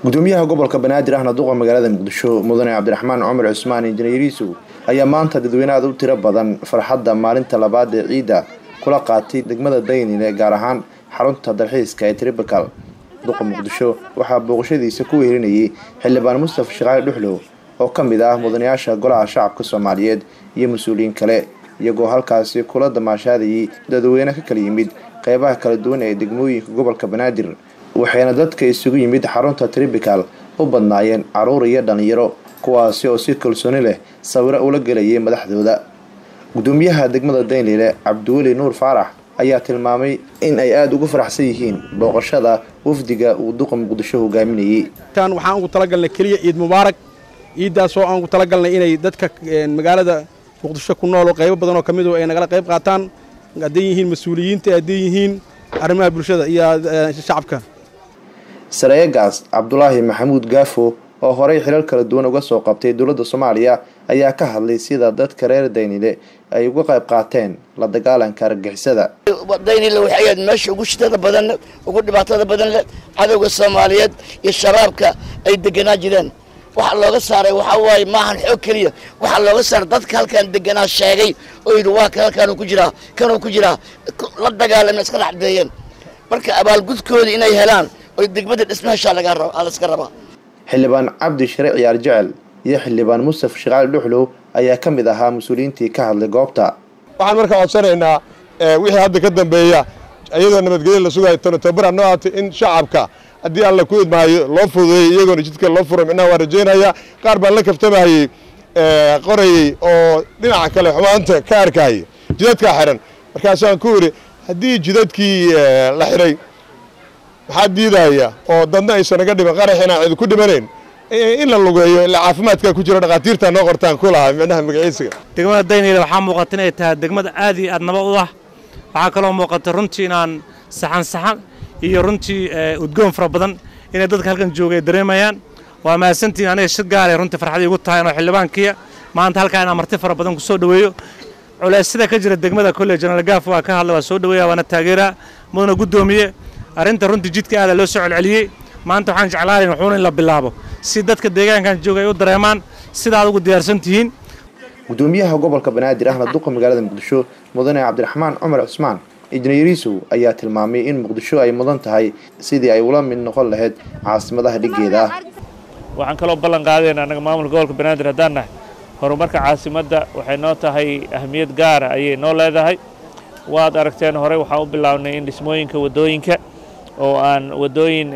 gudoomiyaha gobolka banaadir ahna duqa magaalada muqdisho mudane cabdiraxmaan cumar cusmaan injineeriisow ayaa maanta dadweyne aad u tiro badan farxadda maalinta labaad ee ciidda kula qaatay degmada daynile gaar ahaan xarunta dalxiiska ee tribakal duqa muqdisho waxaa booqashadiisa ku wehelinayay xildhibaan mustafa shaqaali dhuxlow oo ka mid ah mudanayaasha golaha shacabka soomaaliyeed iyo mas-uuliyiin kale iyagoo halkaasi kula damaashaadayay dadweyne ka kala yimid qeybaha kala duwan ee degmooyinka gobolka banaadir waxayna dadka isugu yimid xarunta tribikal u badnaayeen caruur iyo dhalinyaro kuwaasi oo si kalsooni leh sawiro ula gelayay madaxdooda gudoomiyaha degmada daynlile cabdiweli nuur faarax ayaa tilmaamay in ay aada ugu faraxsan yihiin booqashada wafdiga uu duqa muqdisho hogaaminayay waxaan ugu talagalnay keliya ciid mubaarak ciiddaasoo aan ugu talagalnay inay dadka magaalada muqdisho ku nool oo qaybo badan oo ka midu ay nagala qayb qaataan hadday yihiin mas-uuliyiinta hadday yihiin arrimaha bulshada iyo shacabka sareegaas cabdulaahi maxamuud gaafo oo horey xilal kala duwan uga soo qabtay dowladda soomaaliya ayaa ka hadlay sida dadka reer daynile ay uga qayb qaateen la dagaalanka argagixisada daynile waxay ahayd meesha ugu shitada badan ugu dhibaatada badan leh cadowga soomaaliyeed iyo shabaabka ay deganaa jireen waxaa looga saaray waxaa waaye maahan xoog keliya waxaa looga saaray dadka halkaan deganaa sheegay oo yidhi waa kan halkaanuu ku jiraa kanuu ku jiraa la dagaalama iska dhacdeeyeen marka abaalgudkooda inay helaan oy degmada dhismaheshaa laska rabaa xildhibaan cabdi share ciyaar jecel iyo xildhibaan mustafa shaqaali dhuxlow ayaa ka mid ahaa mas-uuliyiintii ka hadlay goobta waxaan markaa codsanaynaa wixii hadda ka dambeeya iyadoo nabadgelya la sugayo tababar noo aatay in shacabka haddii alla ku idmaayo loo fududeeyey iyagoona jidka loo furo micnaha waan rajaynayaa qaar baan la kaftamayey qorayey oo dhinaca kale xumaanta ka arkayay jidadkaa xiran markaasaan ku idhi haddii jidadkii la xiray maxaa diidaya oo dadna aysan naga dhiman qaraxina cid ku dhimanayn in la lugeeyo ilaa caafimaadkaa ku jiro dhakhaatiirtaa noo qortaan ku lahaa micnaha magaciisiga degmada daynayla waxaa muuqata inay tahay degmada aad iyo aad nabad u ah waxaa kaloo muuqata runtii inaan saxan saxan iyo runtii udgoon fara badan inay dadka halkan jooga ay dareemayaan waa mahadsantiin aniga shir gaalay runtii farxadii ugu tahay inoo xildhibaankiya maanta halkaa inaan marti fara badan ku soo dhoweeyo culeysyada ka jira degmada kolley jenaraal gaaf waa ka hadlay waa soo dhoweeya waana taageeraa mudana guddoomiye arrinta runtii jidka aada loo soo celceliyey maanta waxaan jeclaanayn wuxuuna in la bilaabo si dadka deegaankan jooga ay u dareemaan sida aad ugu diyaarsan tihiin gudoomiyaha gobolka banaadir ahna duqa magaalada muqdisho mudane cabdiraxmaan cumar cusmaan injineeriisow ayaa tilmaamay in muqdisho ay mudan tahay sidii ay ula mid noqon lahayd caasimadaha dhiggeeda ah waxaan kaloo ballan qaadayna annaga maamulka gobolka banaadir haddaan nahay horumarka caasimadda waxay noo tahay ahmiyad gaara ayay noo leedahay waad aragteen horey waxaan u bilaabnay in dhismooyinka waddooyinka oo aan waddooyin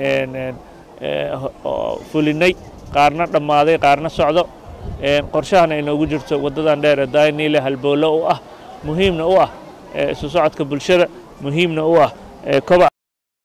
fulinay qaarna dhammaaday qaarna socdo qorshahana ay noogu jirto waddadan dheer ee daayniile halboollo u ah muhiimna u ah isu socodka bulshada muhiimna u ah kobac